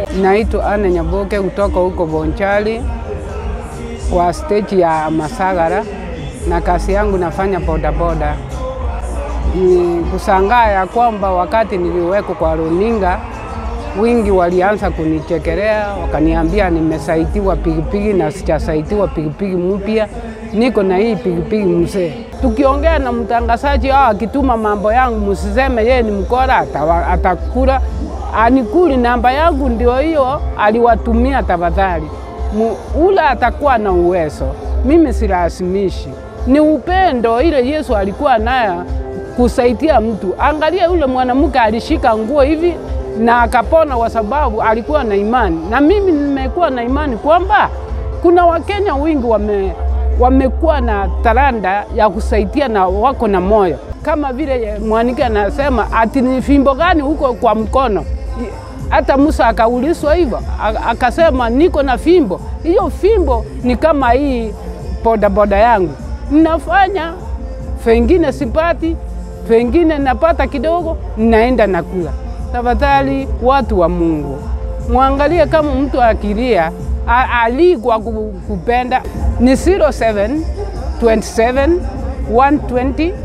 Naitwa Ana Nyaboke kutoka huko Bonchari kwa stage ya Masagara, na kazi yangu nafanya bodaboda. Ni kusangaa ya kwamba wakati niliwekwa kwa runinga, wingi walianza kunichekelea, wakaniambia nimesaitiwa pikipiki na sijasaitiwa pikipiki mpya, niko na hii pikipiki mzee. Tukiongea na mtangazaji au akituma mambo yangu, msiseme yeye ni mkora, atawa- atakula anikuli. Namba yangu ndio hiyo, aliwatumia tafadhali. Mu- Ule atakuwa na uwezo, mimi silazimishi, ni upendo ile Yesu alikuwa nayo kusaidia mtu. Angalia yule mwanamke alishika nguo hivi na akapona kwa sababu alikuwa na imani, na mimi nimekuwa na imani kwamba kuna Wakenya wengi wame wamekuwa na talanta ya kusaidia na wako na moyo, kama vile mwanike anasema ati ni fimbo gani huko kwa mkono. Hata Musa akaulizwa hivyo, a- akasema niko na fimbo. Hiyo fimbo ni kama hii bodaboda yangu, ninafanya pengine sipati, pengine napata kidogo, naenda nakula. Tafadhali watu wa Mungu, mwangalie kama mtu akilia a- alikwa ku- kupenda ni 07 27 120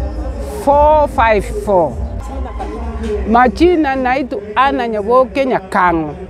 454. Majina naitwa Ana Nyaboke Nyakango.